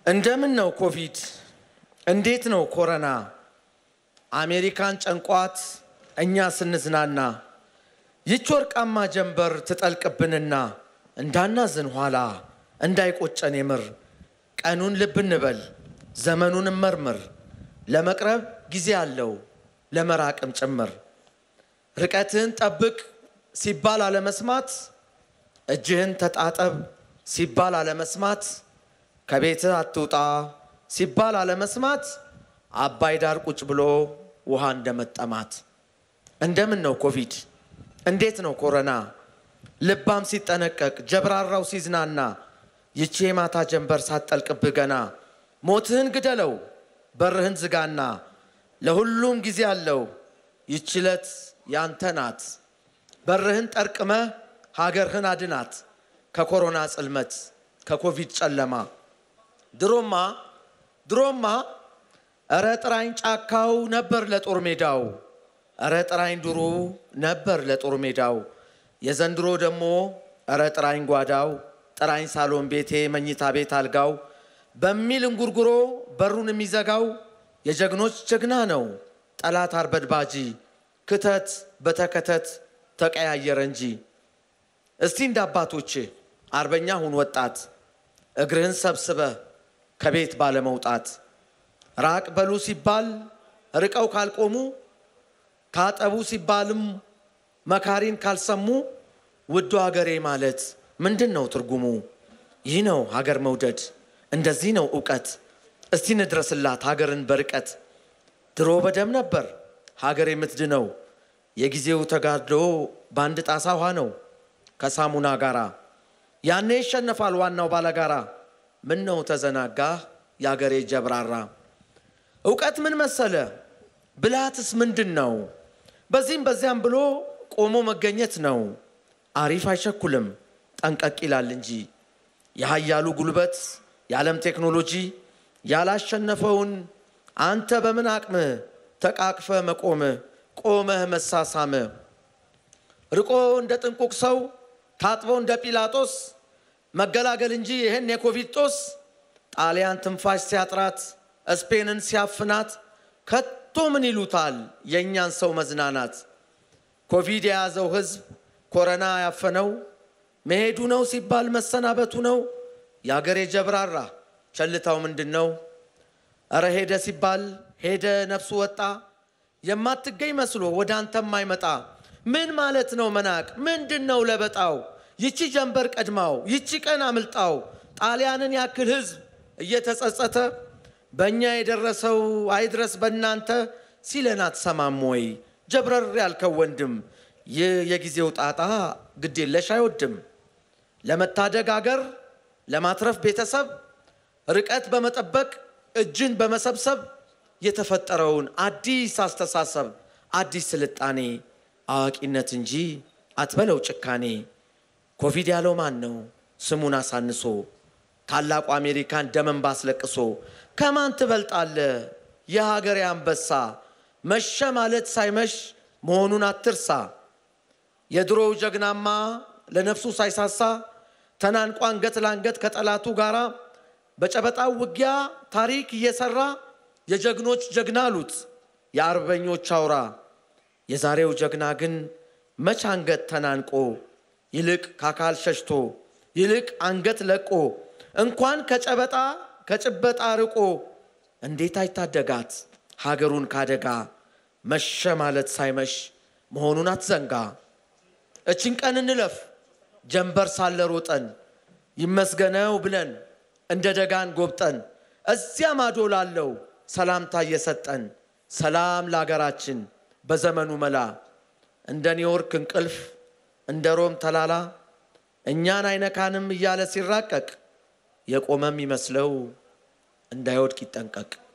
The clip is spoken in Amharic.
እንደምን ነው ኮቪድ? እንዴት ነው ኮረና? አሜሪካን ጨንቋት እኛ ስንዝናና ይች ወርቃማ ጀንበር ትጠልቅብንና እንዳናዝን ኋላ እንዳይቆጨን የምር ቀኑን ልብ እንበል ዘመኑን መርምር ለመቅረብ ጊዜ አለው ለመራቅም ጭምር ርቀትህን ጠብቅ ሲባል አለመስማት እጅህን ተጣጠብ ሲባል አለመስማት ከቤትህ አትውጣ ሲባል አለመስማት አባይ ዳር ቁጭ ብሎ ውሃ እንደመጠማት እንደምን ነው ኮቪድ? እንዴት ነው ኮረና? ልባም ሲጠነቀቅ ጀብራራው ሲዝናና ይቺ የማታ ጀንበር ሳትጠልቅብህ ገና ሞትህን ግደለው በርህን ዝጋና ለሁሉም ጊዜ አለው ይቺ ዕለት ያንተ ናት። በርህን ጠርቅመህ ሀገርህን አድናት ከኮሮና ጽልመት ከኮቪድ ጨለማ ድሮማ ድሮማ እረ ጥራኝ ጫካው ነበር ለጦር ሜዳው እረ ጥራኝ ድሩ ነበር ለጦር ሜዳው የዘንድሮ ደግሞ እረ ጥራኝ ጓዳው ጥራኝ ሳሎን ቤቴ መኝታ ቤት አልጋው በሚል እንጉርጉሮ በሩን የሚዘጋው የጀግኖች ጀግና ነው ጠላት አርበድባጂ ክተት በተከተት ተቀያየረ እንጂ እስቲ እንደ አባቶች አርበኛ ሁን ወጣት እግርህን ሰብስበህ ከቤት ባለመውጣት ራቅ በሉ ሲባል ርቀው ካልቆሙ ታጠቡ ሲባልም መካሪን ካልሰሙ ውዱ ሀገሬ ማለት ምንድን ነው ትርጉሙ? ይህ ነው ሀገር መውደድ፣ እንደዚህ ነው እውቀት። እስቲ እንድረስላት ሀገርን በርቀት ድሮ በደም ነበር ሀገር የምትድነው የጊዜው ተጋድሎ በአንድ ጣሳ ውሃ ነው ከሳሙና ጋራ ያኔ ይሸነፋል ዋናው ባለጋራ። ምን ነው ተዘናጋ የአገሬ ጀብራራ? እውቀት ምን መሰለ ብልሃትስ ምንድን ነው? በዚህም በዚያም ብሎ ቆሞ መገኘት ነው። አሪፍ አይቸኩልም ጠንቀቅ ይላል እንጂ የሀያሉ ጉልበት የዓለም ቴክኖሎጂ ያላሸነፈውን አንተ በምን አቅምህ ተቃቅፈ መቆም ቆመህ መሳሳም ርቆ እንደ ጥንቁቅ ሰው ታጥቦ እንደ ጲላጦስ መገላገል እንጂ ይህን የኮቪድ ጦስ ጣሊያን ትንፋሽ ሲያጥራት ስፔንን ሲያፍናት ከቶ ምን ይሉታል የእኛን ሰው መዝናናት። ኮቪድ የያዘው ህዝብ ኮረና ያፈነው መሄዱ ነው ሲባል መሰናበቱ ነው። የአገሬ ጀብራራ ቸልታው ምንድን ነው? እረ ሄደ ሲባል ሄደ ነፍሱ ወጣ የማትገኝ መስሎ ወደ አንተ የማይመጣ ምን ማለት ነው መናቅ? ምንድን ነው ለበጣው? ይቺ ጀንበር ቀድማው ይቺ ቀን አምልጣው ጣሊያንን ያክል ህዝብ እየተጸጸተ በእኛ የደረሰው አይድረስ በእናንተ ሲለን አትሰማም ወይ? ጀብረር ያልከው ወንድም ይህ የጊዜው ጣጣ ግዴለሽ አይወድም። ለመታደግ አገር ለማትረፍ ቤተሰብ ርቀት በመጠበቅ እጅን በመሰብሰብ የተፈጠረውን አዲስ አስተሳሰብ አዲስ ስልጣኔ አዋቂነት እንጂ አትበለው ጭካኔ። ኮቪድ ያለው ማን ነው ስሙን አሳንሶ ታላቁ አሜሪካን ደመን ባስለቅሶ ከማን ትበልጣለ የሀገሬ አንበሳ መሸ ማለት ሳይመሽ መሆኑን አትርሳ። የድሮው ጀግናማ ለነፍሱ ሳይሳሳ ተናንቆ አንገት ለአንገት ከጠላቱ ጋራ በጨበጣው ውጊያ ታሪክ እየሰራ የጀግኖች ጀግና አሉት የአርበኞች አውራ። የዛሬው ጀግና ግን መች አንገት ተናንቆ ይልቅ ከአካል ሸሽቶ ይልቅ አንገት ለቆ እንኳን ከጨበጣ ከጭበጣ ርቆ እንዴት አይታደጋት ሀገሩን ካደጋ መሸ ማለት ሳይመሽ መሆኑን አትዘንጋ። እችን ቀን እንለፍ ጀንበር ሳለ ሮጠን ይመስገነው ብለን እንደ ደጋን ጎብጠን እዚያ ማዶ ላለው ሰላምታ እየሰጠን ሰላም ለሀገራችን በዘመኑ መላ እንደ ኒውዮርክ እንቅልፍ እንደ ሮም ተላላ እኛን አይነካንም እያለ ሲራቀቅ የቆመም ይመስለው እንዳይወድቅ ይጠንቀቅ።